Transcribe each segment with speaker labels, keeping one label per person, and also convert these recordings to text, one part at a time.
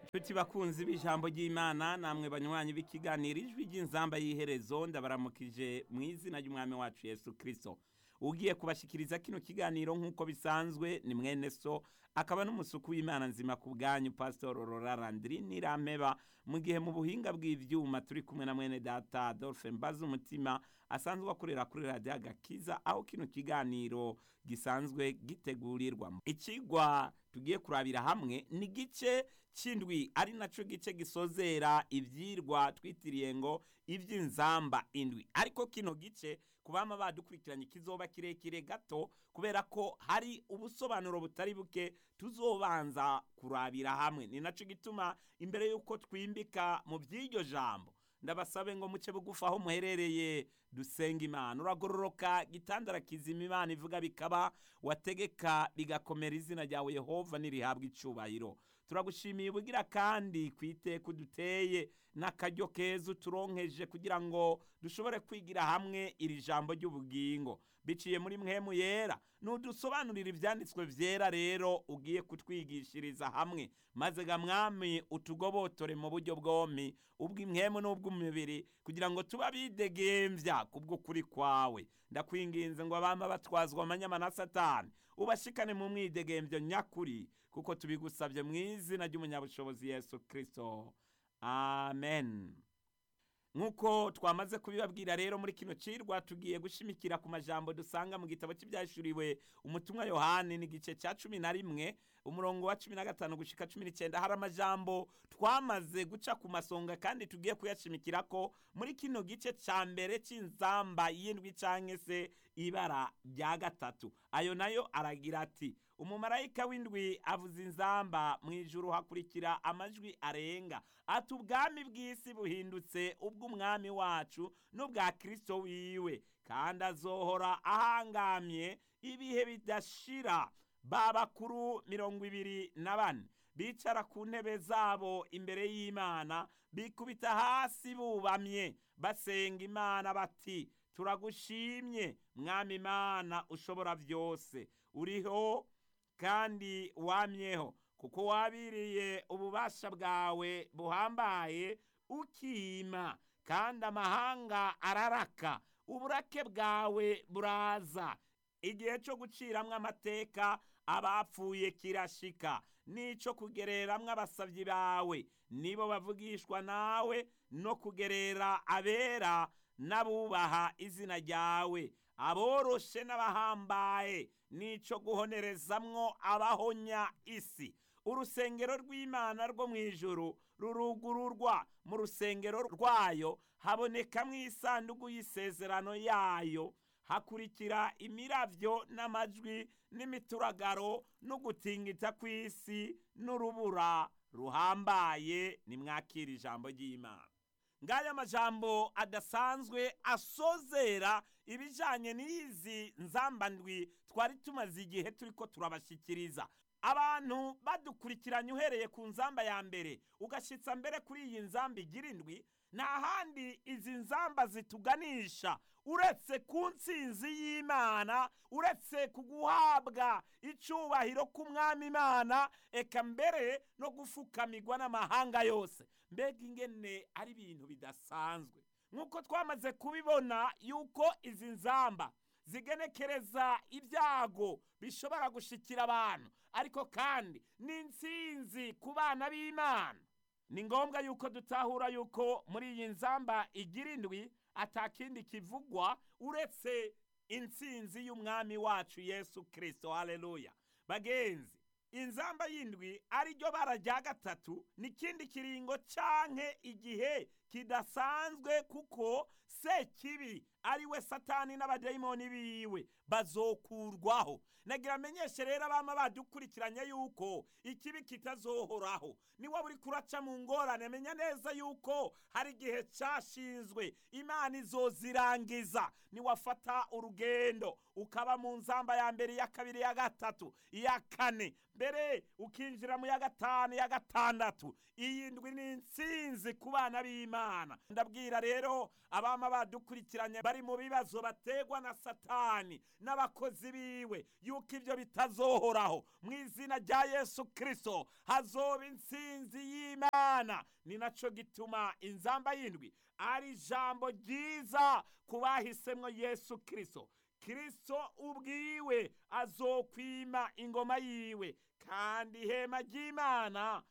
Speaker 1: Tuti bakunzi b'ijambo ry'Imana namwe banywanyi b'ikiganiro ijwi ry'inzamba y'iherezo ndabaramukije mu izina ry'umwami wacu Yesu Kristo. Ugiye kubashikiriza kino kiganiro nk'uko bisanzwe ni mwene so akaba n'umusuku w'Imana nzima ku bwanyu Pastor Aurora Landry Nirampeba mu gihe mu buhinga bw'ivyuma turi kumwe na mwene data Adolphe Mbaza umutima asanzwe akorera kuri Radio Agakiza aho kino kiganiro gisanzwe gitegurirwa. Ikigwa tugiye kurabira hamwe ni gice c'indwi ari naco gice gisozera ivyirwa twitiriye ngo ivy'inzamba indwi ariko kino gice kubama badukurikiranye kizoba kirekire gato kubera ko hari ubusobanuro butari buke tuzobanza kurabira hamwe ni naco gituma imbere yuko twimbika mu vy'iryo jambo ndabasabe ngo muce bugufi aho muherereye dusenga imana uragororoka gitandara kizima imana ivuga bikaba wategeka bigakomera izina ryawe yehova nirihabwa icubahiro turagushimiye ubugira kandi ku iteka uduteye n'akaryo keza uturonkeje kugira ngo dushobore kwigira hamwe iri jambo ry'ubugingo biciye muri mwemu yera nudusobanurira ivyanditswe vyera rero ugiye kutwigishiriza hamwe maze ga mwami utugobotore mu buryo bwompi ubw'imwemu n'ubw'umubiri kugira ngo tuba bidegemvya kubw'ukuri kwawe ndakwinginze ngo abama batwazwa amanyama na satani ubashikane mu mwidegemvyo nyakuri kuko tubigusabye mu izina ry'umunyabushobozi yesu kristo amen nk'uko twamaze kubibabwira rero muri kino cirwa tugiye gushimikira ku majambo dusanga mu gitabo cy'ibyashuriwe umutumwa yohani n'igice cya cumi na rimwe umurongo wa cumi na gatanu gushika cumi n'icyenda hari amajambo twamaze guca ku masonga kandi tugiye kuyashimikira ko muri kino gice cya mbere cy'inzamba y'indwi cyangwa se ibara rya gatatu ayo nayo aragira ati umumarayika w'indwi avuza inzamba mu ijuru hakurikira amajwi arenga ati ubwami bw'isi buhindutse ubw'umwami wacu n'ubwa kirisito wiwe kandi azohora ahangamye ibihe bidashira ba bakuru mirongo ibiri na bane bicara ku ntebe zabo imbere y'imana bikubita hasi bubamye basenga imana bati turagushimye mwami imana ushobora byose uriho kandi wamyeho kuko wabiriye ububasha bwawe buhambaye ukima kandi amahanga araraka uburake bwawe buraza igihe cyo guciramwo amateka abapfuye kirashika n'ico kugereramwo abasavyi bawe nibo bavugishwa nawe no kugerera abera n'abubaha izina ryawe aboroshe n'abahambaye n'ico guhonerezamwo abahonya isi urusengero rw'imana rwo mu ijuru rurugururwa mu rusengero rwayo habonekamwo isanduku y'isezerano yayo hakurikira imiravyo n'amajwi n'imituragaro n'ugutingita kw'isi n'urubura ruhambaye nimwakira ijambo ry'imana ngaya amajambo adasanzwe asozera ibijanye n'izi nzambandwi twari tumaze igihe turiko turabashikiriza abantu badukurikiranye uhereye ku nzamba ya mbere ugashitsa mbere kuri iyi nzamba igira indwi nta handi izi nzamba zituganisha uretse ku ntsinzi y'imana uretse ku guhabwa icubahiro k'umwami imana eka mbere no gufukamirwa n'amahanga yose mbega ingene ari ibintu bidasanzwe nk'uko twamaze kubibona yuko izi nzamba zigenekereza ibyago bishobora gushikira abantu ariko kandi n'intsinzi ku bana b'imana ni ngombwa yuko dutahura yuko muri iyi nzamba igira indwi atakindi kivugwa uretse intsinzi y'umwami wacu yesu kirisito haleluya bagenzi inzamba y'indwi ariryo bara rya gatatu n'ikindi kiringo canke igihe kidasanzwe kuko sekibi ari we satani n'abadayimoni biwe bazokurwaho nagira amenyeshe rero abama badukurikiranye yuko ikibi kitazohoraho niwe buri kuraca mu ngorane menya neza yuko hari igihe cashinzwe imana izozirangiza niwafata urugendo ukaba mu nzamba ya mbere iya kabiri iya gatatu iya kane mbere ukinjira mu ya gatanu ya gatandatu iyi ndwi ni intsinzi ku bana b'imana ry'imana ndabwira rero abama badukurikiranye bari mu bibazo bategwa na satani n'abakozi biwe yuko ibyo bitazohoraho mu izina rya yesu kirisito hazoba intsinzi y'imana ni nacyo gituma inzamba y'indwi ari ijambo ryiza ku bahisemo yesu kirisito kirisito ubwiwe azokwima ingoma yiwe kandi ihema ry'imana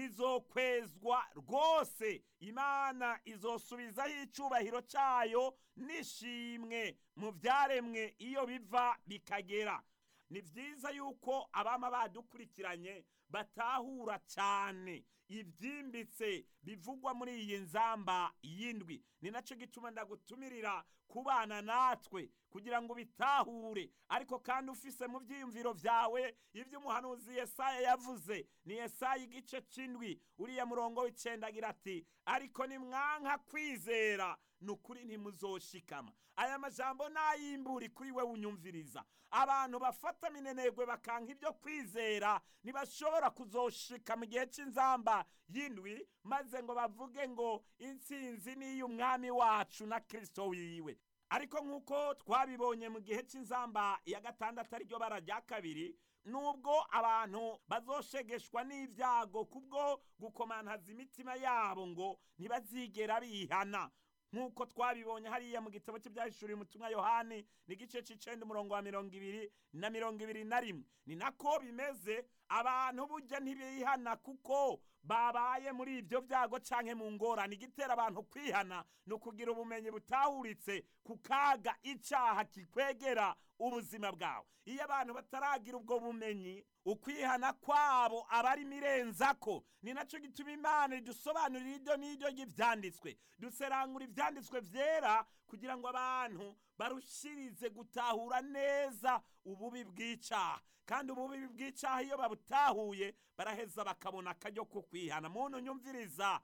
Speaker 1: rizokwezwa rwose imana izosubizaho icyubahiro cyayo n'ishimwe mu byaremwe iyo biva bikagera ni byiza yuko abama badukurikiranye batahura cyane ibyimbitse bivugwa muri iyi nzamba y'indwi ni nacyo gituma ndagutumirira kubana natwe kugira ngo ubitahure ariko kandi ufise mu byiyumviro byawe ibyo umuhanuzi Yesaya yavuze ni Yesaya igice cy'indwi uriya murongo w'icyenda agira ati ariko nimwanka kwizera ni ukuri ntimuzoshikama aya majambo nayimburi kuri we unyumviriza abantu bafata minenegwe bakanka ibyo kwizera ntibashobora kuzoshika mu gihe cy'inzamba y'indwi maze ngo bavuge ngo intsinzi ni iy'umwami wacu na kirisito wiwe ariko nk'uko twabibonye mu gihe cy'inzamba ya gatandatu ariryo bara rya kabiri nubwo abantu bazoshegeshwa n'ibyago kubwo gukomantaza imitima yabo ngo ntibazigera bihana nk'uko twabibonye hariya mu gitabo cy'ibyahishuriye umutumwa yohani ni igice cy'icenda umurongo wa mirongo ibiri na mirongo ibiri na rimwe ni nako bimeze abantu burya ntibihana kuko babaye muri ibyo byago canke mu ngorane igitera abantu kwihana ni ukugira ubumenyi butahuritse ku kaga icyaha kikwegera ubuzima bwawe iyo abantu bataragira ubwo bumenyi ukwihana kwabo aba ari mirenzako ni nacyo gituma imana idusobanurira iryo n'iryo ry'ibyanditswe duserangura ibyanditswe byera kugira ngo abantu barushirize gutahura neza ububi bw'icyaha kandi ububi bw'icyaha iyo babutahuye baraheza bakabona akaryo ko kwihana muntu nyumviriza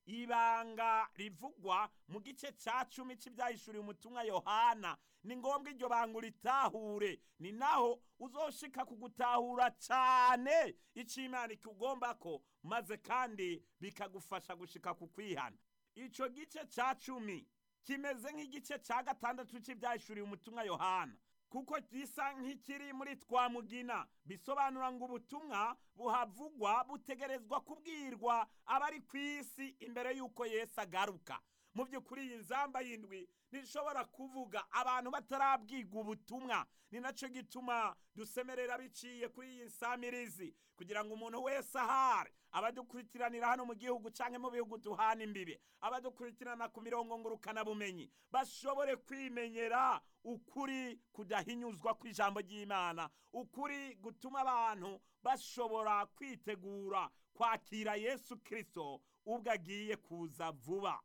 Speaker 1: ibanga rivugwa mu gice cya cumi cy'ibyahishuriye umutumwa yohana ni ngombwa iryo banga uritahure ni naho uzoshika kugutahura cyane icyo imana ikugomba ko maze kandi bikagufasha gushika ku kwihana icyo gice cya cumi kimeze nk'igice cya gatandatu cy'ibyahishuriye umutumwa yohana kuko gisa nk'ikiri muri twamugina bisobanura ngo ubutumwa buhavugwa butegerezwa kubwirwa abari ku isi imbere y'uko Yesu agaruka mu by'ukuri iyi nzamba y'indwi ntishobora kuvuga abantu batarabwirwa ubutumwa ni nacyo gituma dusemerera biciye kuri iyi nsamirizi kugira ngo umuntu wese ahari abadukurikiranira hano mu gihugu cyangwa mu bihugu duhana imbibe abadukurikirana ku mirongo ngurukanabumenyi bashobore kwimenyera ukuri kudahinyuzwa kw'ijambo ry'imana ukuri gutuma abantu bashobora kwitegura kwakira yesu kirisito ubwo agiye kuza vuba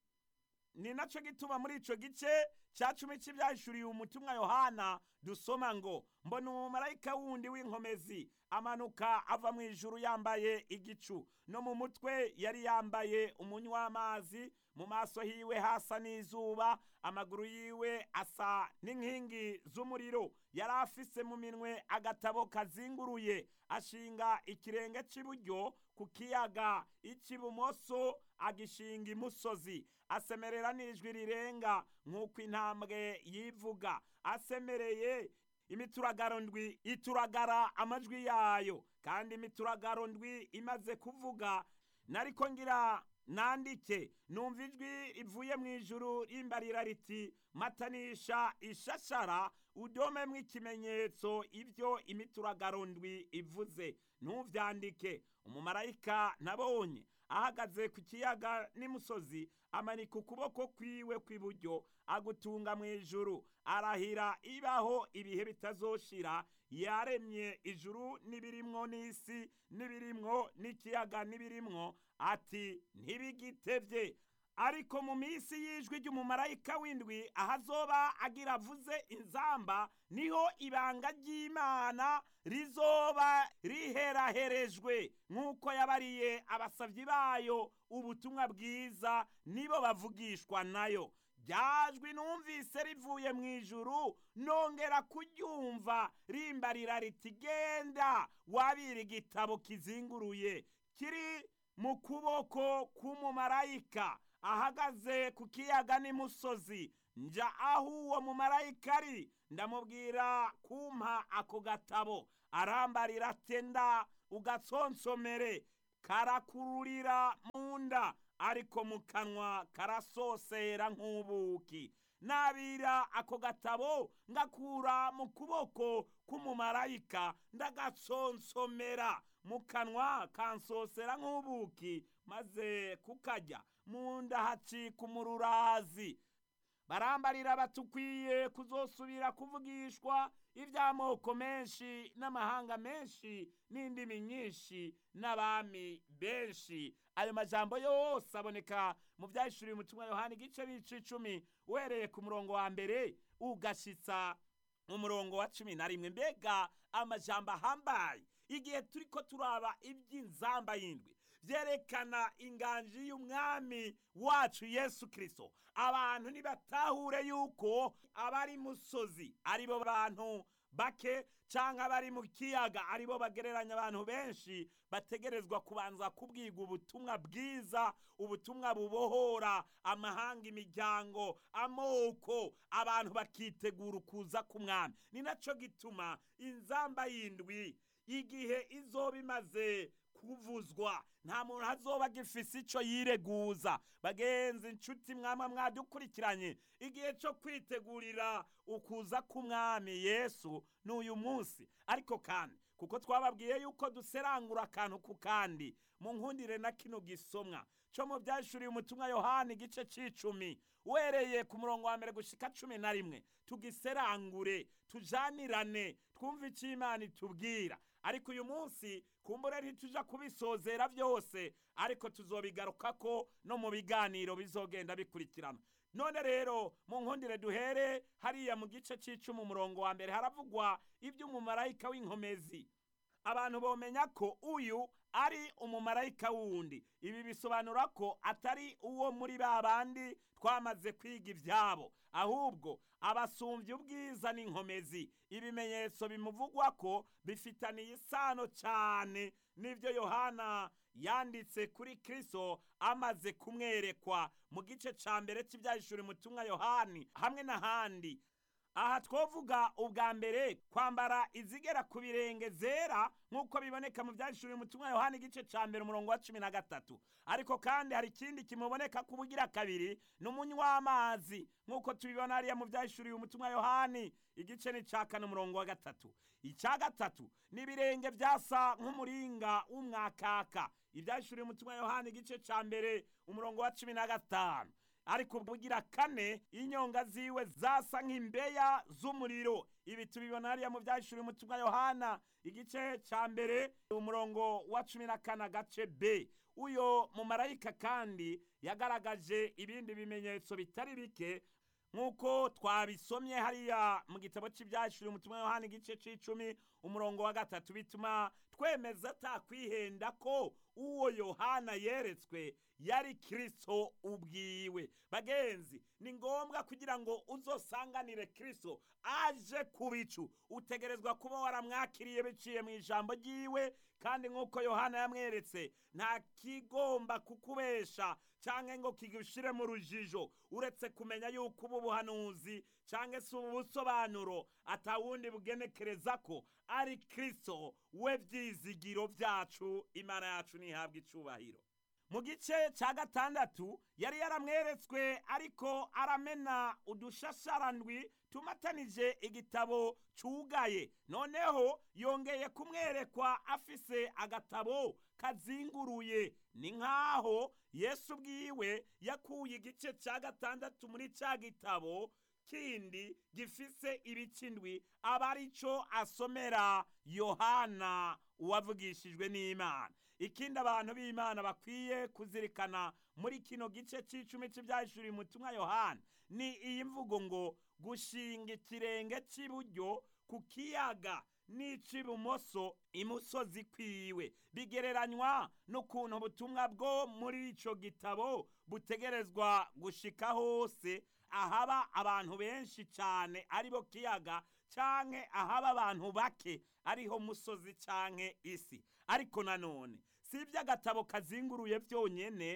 Speaker 1: ni nacyo gituma muri icyo gice cya cumi cy'ibyahishuriye umutumwa yohana dusoma ngo mbona umumarayika wundi w'inkomezi amanuka ava mu ijuru yambaye igicu no mu mutwe yari yambaye umunywa w'amazi mu maso hiwe hasa n'izuba amaguru yiwe asa n'inkingi z'umuriro yari afise mu minwe agatabo kazinguruye ashinga ikirenge cy'iburyo ku kiyaga icy'ibumoso agishinga imusozi asemerera n'ijwi rirenga nk'uko intambwe yivuga asemereye imituragaro ndwi ituragara amajwi yayo kandi imituragaro ndwi imaze kuvuga nariko ngira nandike numva ijwi rivuye mu ijuru rimbarira riti matanisha ishashara udomemwo ikimenyetso ibyo imituragaro ndwi ivuze ntuvyandike umumarayika nabonye ahagaze ku kiyaga n'imusozi amanika ukuboko kwiwe kw'iburyo agutunga mu ijuru arahira ibaho ibihe bitazoshira yaremye ijuru n'ibirimwo n'isi n'ibirimwo n'ikiyaga n'ibirimwo ati ntibigitevye ariko mu minsi y'ijwi ry'umumarayika w'indwi ahazoba agira avuze inzamba niho ibanga ry'imana rizoba riheraherejwe nk'uko yabariye abasavyi bayo ubutumwa bwiza nibo bavugishwa nayo ryajwi numvise rivuye mu ijuru nongera kuryumva rimbarira riti genda wabira igitabo kizinguruye kiri mu kuboko k'umumarayika ahagaze ku kiyaga n'imusozi nja aho uwo mumarayika ari ndamubwira kumpa ako gatabo arambarira atenda ugatsonsomere karakururira mu nda ariko mu kanwa karasosera nk'ubuki nabira ako gatabo ngakura mu kuboko k'umumarayika ndagatsonsomera mu kanwa kansosera nk'ubuki maze kukarya mu nda hacika umururazi barambarira batukwiye kuzosubira kuvugishwa iby'amoko menshi n'amahanga menshi n'indimi nyinshi n'abami benshi ayo majambo yose aboneka mu byahishuriye umutumwa yohani igice bice icumi uhereye ku murongo wa mbere ugashitsa mu murongo wa cumi na rimwe mbega amajambo ahambaye igihe turi ko turaba iby'inzamba y'indwi byerekana inganji y'umwami wacu yesu kirisito abantu ntibatahure yuko abari musozi aribo bantu bake cyangwa abari mu kiyaga aribo bagereranya abantu benshi bategerezwa kubanza kubwirwa ubutumwa bwiza ubutumwa bubohora amahanga imiryango amoko abantu bakitegura ukuza k'umwami ni nacyo gituma inzamba y'indwi igihe izoba imaze kuvuzwa nta muntu azoba agifise icyo yireguza bagenzi inshuti mwama mwadukurikiranye igihe cyo kwitegurira ukuza k'umwami yesu ni uyu munsi ariko kandi kuko twababwiye yuko duserangura akantu ku kandi mu nkundire na kino gisomwa cyo mu byashuriye umutumwa yohani igice cy'icumi wereye ku murongo wa mbere gushika cumi na rimwe tugiserangure tujanirane twumve icyo imana itubwira ariko uyu munsi kumbure ntituja kubisozera byose ariko tuzobigaruka ko no mu biganiro bizogenda bikurikirana none rero mu nkundire duhere hariya mu gice cy'icumi umurongo wa mbere haravugwa iby'umumarayika w'inkomezi abantu bomenya ko uyu ari umumarayika wundi ibi bisobanura ko atari uwo muri ba bandi twamaze kwiga ibyabo ahubwo abasumbye ubwiza n'inkomezi ibimenyetso bimuvugwa ko bifitaniye isano cyane n'ibyo yohana yanditse kuri kirisito amaze kumwerekwa mu gice cya mbere cy'ibyahishura umutumwa yohani hamwe n'ahandi aha twavuga ubwa mbere kwambara izigera ku birenge zera nk'uko biboneka mu byahishuriye umutumwa yohani igice cya mbere umurongo wa cumi na gatatu ariko kandi hari ikindi kimuboneka ku bugira kabiri ni umunywa w'amazi nk'uko tubibona hariya mu byahishuriye umutumwa yohani igice ni cya kane umurongo wa gatatu icya gatatu ni ibirenge byasa nk'umuringa w'umwakaka ibyahishuriye umutumwa yohani igice cya mbere umurongo wa cumi na gatanu ariko bugira kane inyonga ziwe zasa nk'imbeya z'umuriro ibi tubibona hariya mu byahishuriye umutumwa yohana igice cya mbere umurongo wa cumi na kane agace b uyo mumarayika kandi yagaragaje ibindi bimenyetso bitari bike nk'uko twabisomye hariya mu gitabo cy'ibyahishuriye umutumwa yohana igice cy'icumi umurongo wa gatatu bituma twemeza atakwihenda ko uwo yohana yeretswe yari kirisito ubwiwe bagenzi ni ngombwa kugira ngo uzosanganire kirisito aje ku bicu utegerezwa kuba waramwakiriye biciye mu ijambo ry'iwe kandi nk'uko yohana yamweretse nta kigomba kukubesha cyangwa ngo kigushire mu rujijo uretse kumenya yuko ubu buhanuzi cyangwa se ubu busobanuro atawundi bugenekereza ko ari kirisito we byizigiro byacu imana yacu ntihabwe icubahiro mu gice cya gatandatu yari yaramweretswe ariko aramena udushasharandwi tumatanije igitabo cyugaye noneho yongeye kumwerekwa afise agatabo kazinguruye ni nk'aho yesu ubwiwe yakuye igice cya gatandatu muri cya gitabo kindi gifise ibicindwi aba ari cyo asomera yohana uwavugishijwe n'imana ikindi abantu b'imana bakwiye kuzirikana muri kino gice cy'icumi cy'ibyahishuriye umutumwa yohana ni iyi mvugo ngo gushinga ikirenge cy'iburyo ku kiyaga n'ic'ibumoso imusozi kwiwe bigereranywa n'ukuntu ubutumwa bwo muri icyo gitabo butegerezwa gushika hose ahaba abantu benshi cyane aribo kiyaga canke ahaba abantu bake ariho musozi canke isi ariko nanone si iby'agatabo kazinguruye byonyene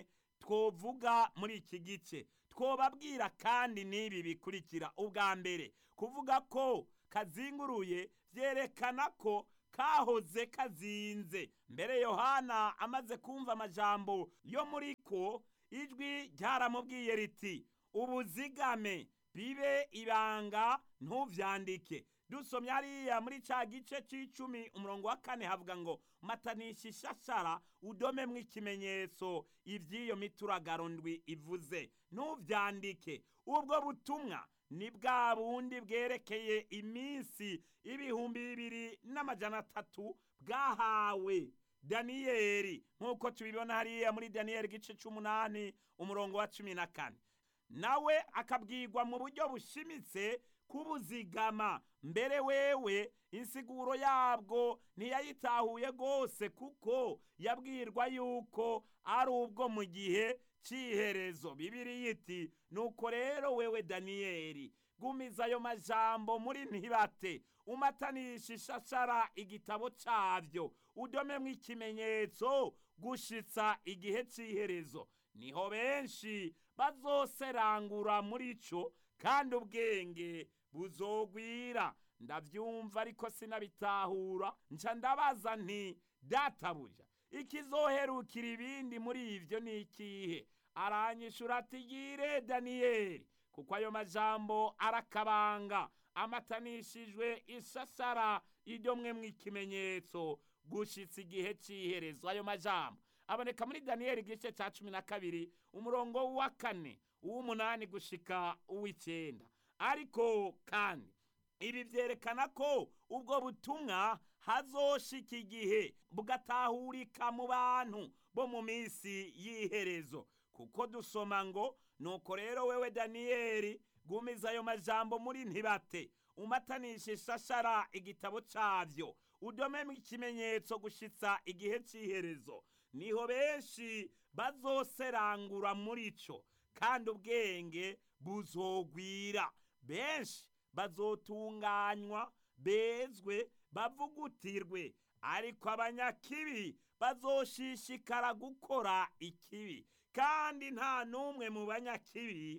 Speaker 1: twovuga muri iki gice twobabwira kandi n'ibi bikurikira ubwa mbere kuvuga ko kazinguruye byerekana ko kahoze kazinze mbere yohana amaze kumva amajambo yo muri ko ijwi ryaramubwiye riti ubuzigame bibe ibanga ntuvyandike dusomye hariya muri ca gice c'icumi umurongo wa kane havuga ngo matanisha ishashara udomemwo ikimenyetso ivy'iyo mituragaro ndwi ivuze ntuvyandike ubwo butumwa ni bwa bundi bwerekeye iminsi ibihumbi bibiri n'amajana atatu bwahawe daniyeli nk'uko tubibona hariya muri daniyeli igice c'umunani umurongo wa cumi na kane nawe akabwirwa mu buryo bushimitse kubuzigama mbere wewe insiguro yabwo ntiyayitahuye rwose kuko yabwirwa yuko ari ubwo mu gihe cy'iherezo bibiri iti nuko rero wewe daniyeli gumiza ayo majambo muri ntibate umatanisha ishashara igitabo cyabyo udomemwo ikimenyetso gushitsa igihe cy'iherezo niho benshi bazoserangura muri cyo kandi ubwenge buzogwira ndabyumva ariko sinabitahura nca ndabaza nti databuja ikizoherukira ibindi muri ibyo ni ikihe aranyishura ati yire daniyeli kuko ayo majambo arakabanga amatanishijwe ishashara idomwe mu ikimenyetso gushitsa igihe cy'iherezo ayo majambo aboneka muri daniyeli igice cya cumi na kabiri umurongo wa kane uw'umunani gushika uw'icyenda ariko kandi ibi byerekana ko ubwo butumwa hazoshika igihe bugatahurika mu bantu bo mu minsi y'iherezo kuko dusoma ngo nuko rero wewe daniyeli gumiza ayo majambo muri ntibate umatanisha ishashara igitabo cyabyo udomemo ikimenyetso gushitsa igihe cy'iherezo niho benshi bazoserangura muri cyo kandi ubwenge buzogwira benshi bazotunganywa bezwe bavugutirwe ariko abanyakibi bazoshishikara gukora ikibi kandi nta n'umwe mu banyakibi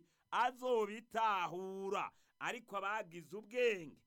Speaker 1: azobitahura ariko abagize ubwenge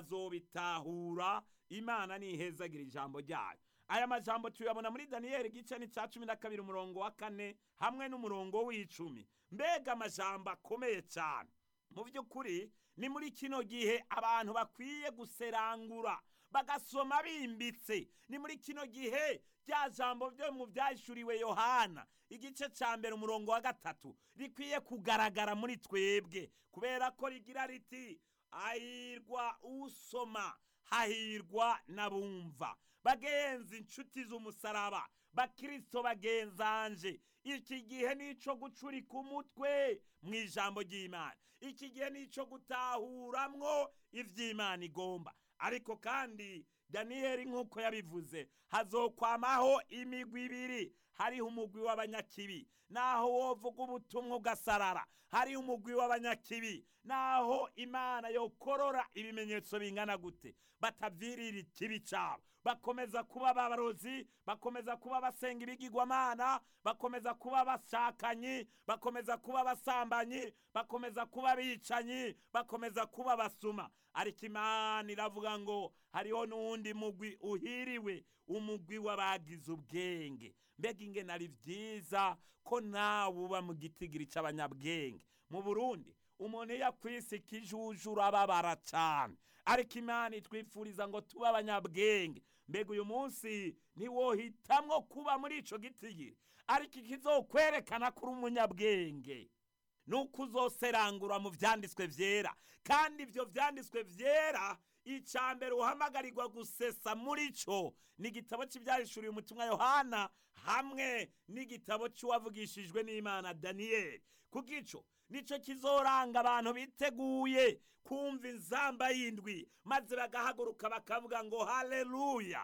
Speaker 1: bazobitahura imana nihezagira ijambo ryayo aya majambo tuyabona muri daniyeli igice ni cya cumi na kabiri umurongo wa kane hamwe n'umurongo w'icumi mbega amajambo akomeye cyane mu by'ukuri ni muri kino gihe abantu bakwiye guserangura bagasoma bimbitse ni muri kino gihe rya jambo byo mu byashuriwe yohana igice cya mbere umurongo wa gatatu rikwiye kugaragara muri twebwe kubera ko rigira riti hahirwa usoma hahirwa n'abumva bagenzi inshuti z'umusaraba bakirisito bagenzanje iki gihe ni icyo gucurika umutwe mu ijambo ry'imana iki gihe ni icyo gutahuramwo iby'imana igomba ariko kandi daniyeli nk'uko yabivuze hazokwamaho imigwi ibiri hariho umugwi w'abanyakibi naho wovuga ubutumwa ugasarara hariho umugwi w'abanyakibi naho imana yokorora ibimenyetso bingana gute batavirira ikibi cyabo bakomeza kuba abarozi bakomeza kuba abasenga ibigirwamana bakomeza kuba abashakanye bakomeza kuba abasambanyi bakomeza kuba abicanyi bakomeza kuba abasuma ariko imana iravuga ngo hariho n'uwundi mugwi uhiriwe umugwi w'abagize ubwenge mbega ingene ari byiza ko nawe uba mu gitigiri cy'abanyabwenge mu burundi umuntu iyo akwise ikijuju urababara cyane ariko imana itwifuriza ngo tube abanyabwenge mbega uyu munsi ntiwohitamwo kuba muri icyo gitigiri ariko ikizokwerekana ko uri umunyabwenge nuko uzoserangura mu byanditswe byera kandi ibyo byanditswe byera icya mbere uhamagarirwa gusesa muri cyo ni igitabo cy'ibyahishuriye umutumwa yohana hamwe n'igitabo cy'uwavugishijwe n'imana daniyeli kuko icyo nicyo kizoranga abantu biteguye kumva inzamba y'indwi maze bagahaguruka bakavuga ngo haleluya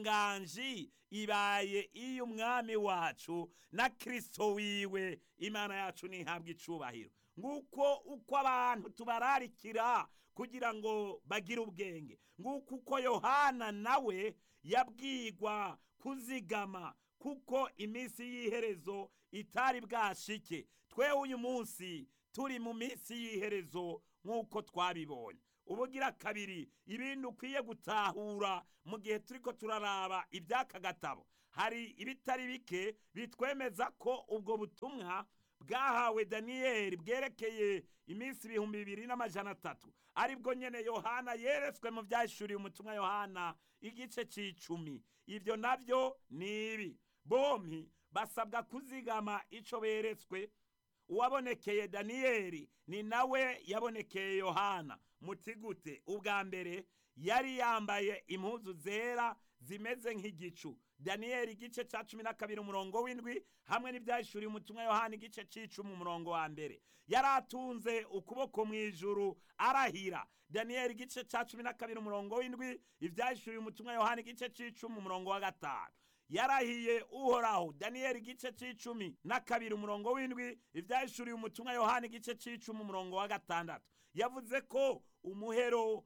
Speaker 1: inganji ibaye iy'umwami wacu na kirisito wiwe imana yacu ntihabwe icubahiro nguko uko abantu tubararikira kugira ngo bagire ubwenge nguko uko yohana nawe yabwigwa kuzigama kuko iminsi y'iherezo itari bwashike twewe uyu munsi turi mu minsi y'iherezo nk'uko twabibonye ubugira kabiri ibindi ukwiye gutahura mu gihe turiko turaraba iby'aka gatabo hari ibitari bike bitwemeza ko ubwo butumwa bwahawe daniyeli bwerekeye iminsi ibihumbi bibiri n'amajana atatu aribwo nyene yohana yeretswe mu byahishuriye umutumwa yohana igice c'icumi ivyo navyo ni ibi bompi basabwa kuzigama ico beretswe uwabonekeye daniyeli ni nawe yabonekeye yohana muti gute ubwa mbere yari yambaye impuzu zera zimeze nk'igicu daniyeli igice ca cumi na kabiri umurongo w'indwi hamwe n'ibyahishuriye umutumwa yohana igice c'icumi umurongo wa mbere yari atunze ukuboko mu ijuru arahira daniyeli igice ca cumi na kabiri umurongo w'indwi ibyahishuriye umutumwa yohana igice c'icumi umurongo wa gatanu yarahiye uhoraho daniyeli igice c'icumi na kabiri umurongo w'indwi ivyahishuriye umutumwa yohana igice c'icumi umurongo wa gatandatu yavuze ko umuhero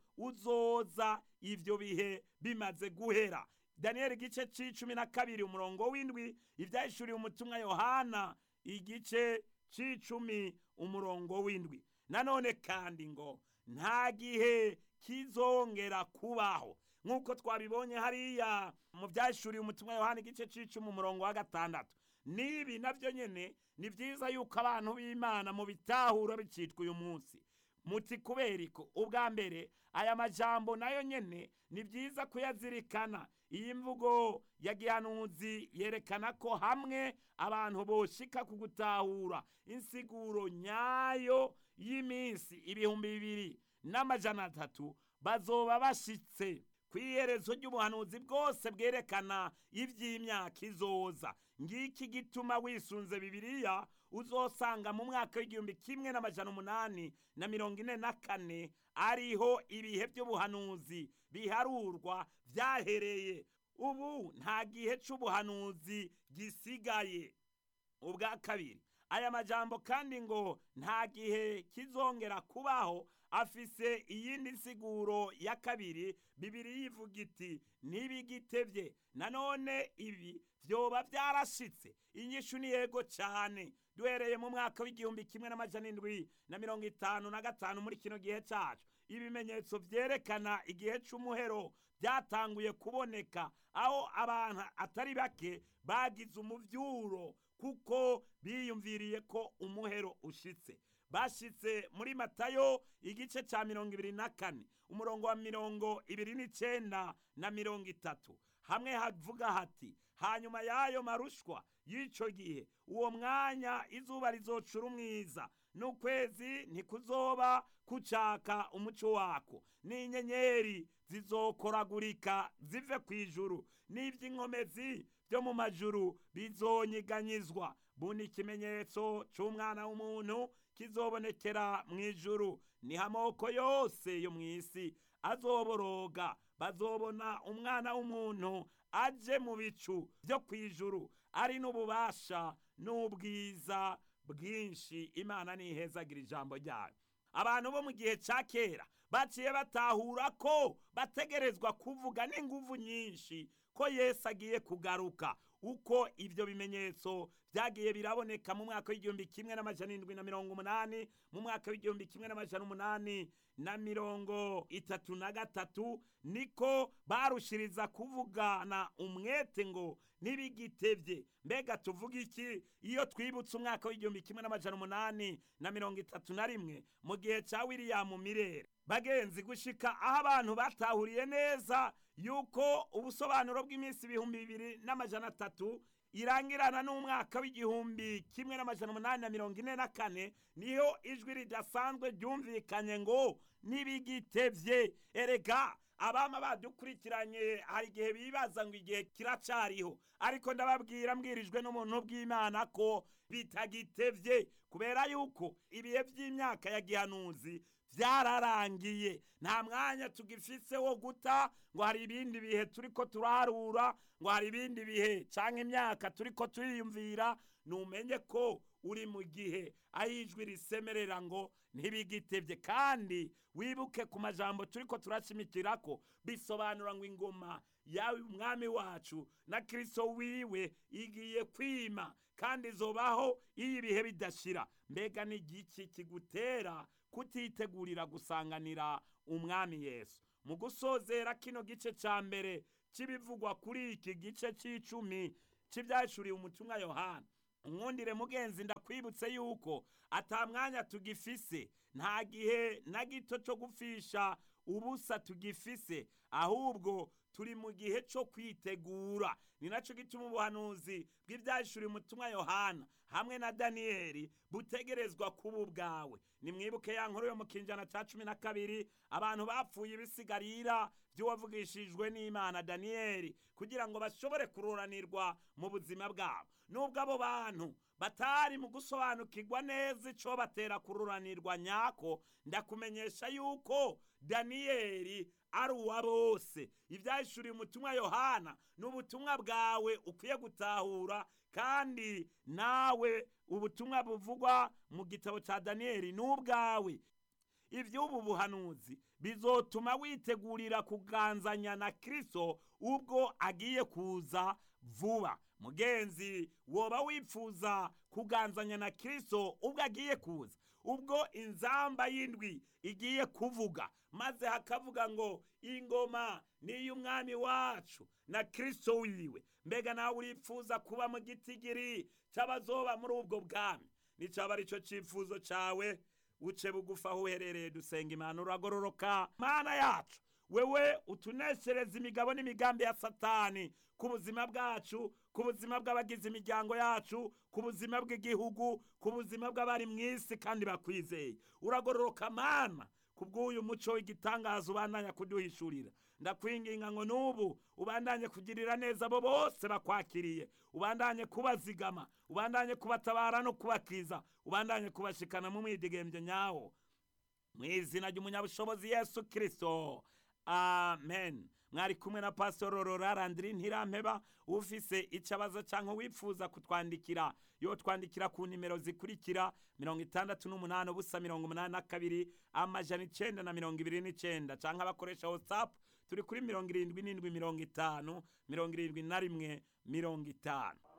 Speaker 1: uzoza ivyo bihe bimaze guhera daniyeli igice c'icumi na kabiri umurongo w'indwi ivyahishuriye umutumwa yohana igice c'icumi umurongo w'indwi nanone kandi ngo nta gihe kizongera kubaho nk'uko twabibonye hariya mu byashuriye umutumwa yohana igice c'icumi umurongo wa gatandatu n'ibi navyo nyene ni vyiza yuko abantu b'imana mu bitahura bicitwa uyu munsi muti kuberiko ubwa mbere aya majambo nayo nyene ni vyiza kuyazirikana iyi mvugo ya gihanuzi yerekana ko hamwe abantu boshika ku gutahura insiguro nyayo y'iminsi ibihumbi bibiri n'amajana atatu bazoba bashitse ku iherezo ry'ubuhanuzi bwose bwerekana iby'imyaka izoza ngiki gituma wisunze bibiliya uzosanga mu mwaka w'igihumbi kimwe n'amajana umunani na mirongo ine na kane ariho ibihe by'ubuhanuzi biharurwa byahereye ubu nta gihe c'ubuhanuzi gisigaye ubwa kabiri aya majambo kandi ngo nta gihe kizongera kubaho afise iyindi nsiguro ya kabiri bibiri yivuga iti ntibigitevye nanone ibi vyoba vyarashitse inyishu ni yego cane duhereye mu mwaka w'igihumbi kimwe n'amajana indwi na mirongo itanu na gatanu muri kino gihe cacu ibimenyetso vyerekana igihe c'umuhero byatanguye kuboneka aho abantu atari bake bagize umuvyuro kuko biyumviriye ko umuhero ushitse bashitse muri matayo igice ca mirongo ibiri na kane umurongo wa mirongo ibiri n'icenda na mirongo itatu hamwe havuga hati hanyuma y'ayo marushwa y'ico gihe uwo mwanya izuba rizocura umwiza n'ukwezi ntikuzoba kucaka umuco wako n'inyenyeri zizokoragurika zive ku ijuru n'ivy'inkomezi vyo mu majuru bizonyiganyizwa buni ikimenyetso c'umwana w'umuntu kizobonekera mu ijuru niho amoko yose yo mw'isi azoboroga bazobona umwana w'umuntu aje mu bicu vyo kw'ijuru ari n'ububasha n'ubwiza bwinshi imana nihezagira ijambo ryayo abantu bo mu gihe ca kera baciye batahura ko bategerezwa kuvuga n'inguvu nyinshi ko yesu agiye kugaruka uko ivyo bimenyetso vyagiye biraboneka mu mwaka w'igihumbi kimwe n'amajana indwi na mirongo umunani mu mwaka w'igihumbi kimwe n'amajana umunani na mirongo itatu na gatatu niko barushiriza kuvugana umwete ngo ntibigitevye mbega tuvuga iki iyo twibutse umwaka w'igihumbi kimwe n'amajana umunani na mirongo itatu na rimwe mu gihe ca wiliyamu mirere bagenzi gushika aho abantu batahuriye neza yuko ubusobanuro bw'iminsi ibihumbi bibiri n'amajana atatu irangirana n'umwaka w'igihumbi kimwe n'amajana umunani na mirongo ine na kane niho ijwi ridasanzwe ryumvikanye ngo ntibigitevye erega abama badukurikiranye hari igihe bibaza ngo igihe kiracariho ariko ndababwira mbwirijwe n'umuntu bw'imana ko bitagitevye kubera yuko ibihe vy'imyaka ya gihanuzi vyararangiye nta mwanya tugifise wo guta ngo hari ibindi bihe turiko turarura ngo hari ibindi bihe canke imyaka turiko turiyumvira numenye ko uri mu gihe aho ijwi risemerera ngo ntibigitevye kandi wibuke ku majambo turiko turashimikirako bisobanura ngo ingoma yawe umwami wacu na kirisito wiwe igiye kwima kandi izobaho iyo ibihe bidashira mbega ni igiki kigutera kutitegurira gusanganira umwami yesu mu gusozera kino gice cya mbere cy'ibivugwa kuri iki gice cy'icumi cy'ibyashuriye umutumwa yohana nkundire mugenzi ndakwibutse yuko atamwanya tugifise nta gihe na gito cyo gupfisha ubusa tugifise ahubwo turi mu gihe cyo kwitegura ni nacyo gituma ubuhanuzi bw'ibyashuriye umutumwa yohana hamwe na daniyeli butegerezwa kuba ubwawe nimwibuke ya nkuru yo mu kinjana cya cumi na kabiri abantu bapfuye ibisigarira by'uwavugishijwe n'imana daniyeli kugira ngo bashobore kururanirwa mu buzima bwabo nubwo abo bantu batari mu gusobanukirwa neza icyo batera kururanirwa nyako ndakumenyesha yuko daniyeli ari uwa bose ibyahishuriye umutumwa yohana ni ubutumwa bwawe ukwiye gutahura kandi nawe ubutumwa buvugwa mu gitabo cya daniyeli ni ubwawe iby'ubu buhanuzi bizotuma witegurira kuganzanya na kirisito ubwo agiye kuza vuba mugenzi woba wifuza kuganzanya na kirisito ubwo agiye kuza ubwo inzamba y'indwi igiye kuvuga maze hakavuga ngo ingoma ni iy'umwami wacu na kirisito wiwe mbega nawe urifuza kuba mu gitigiri cy'abazoba muri ubwo bwami nicyaba ari cyo cyifuzo cyawe uce bugufi aho uherereye dusenga imana uragororoka mana yacu wewe utuneshereza imigabo n'imigambi ya satani ku buzima bwacu ku buzima bw'abagize imiryango yacu ku buzima bw'igihugu ku buzima bw'abari mu isi kandi bakwizeye uragororoka mana ku bw'uyu muco w'igitangaza ubandanya kuduhishurira ndakwinginga ngo n'ubu ubandanye kugirira neza abo bose bakwakiriye ubandanye kubazigama ubandanye kubatabara no kubakiza ubandanye kubashikana mu mwidigembyo nyawo mu izina ry'umunyabushobozi yesu kirisito amen mwari kumwe na pasitoro rorarandiri ntirampeba ufise icabazo cyangwa wifuza kutwandikira yo twandikira ku nimero zikurikira mirongo itandatu n'umunani ubusa mirongo umunani na kabiri amajana icenda na mirongo ibiri n'icenda cyangwa abakoresha watsapu turi kuri mirongo irindwi n'indwi mirongo itanu mirongo irindwi na rimwe mirongo itanu